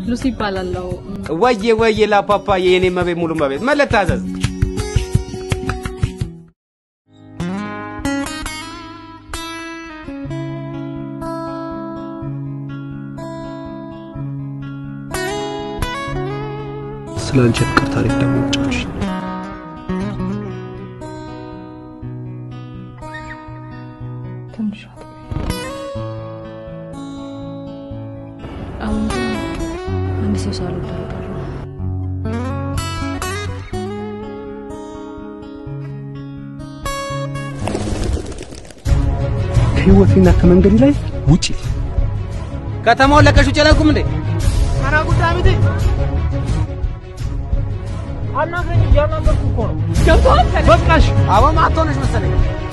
ሉሲ ይባላለሁ። ወዬ ወዬ ላፓፓ የኔ መቤት ሙሉ መቤት መለታዘዝ ስለ አንቺ ፍቅር ታሪክ ደግሞ ጫዎች ትንሿ አሁን ግን አንድ ሰው ሳልወድ አልቀረም። ከህይወቴና ከመንገዴ ላይ ውጪ። ከተማውን ለቀሽ ውጭ አላልኩም እንዴ? ኧረ ጉዳይ ምት አናግረኝ እያናገርኩ እኮ ነው። ገብቶሃል? በቃሽ። አበማ አትሆነሽ መሰለኝ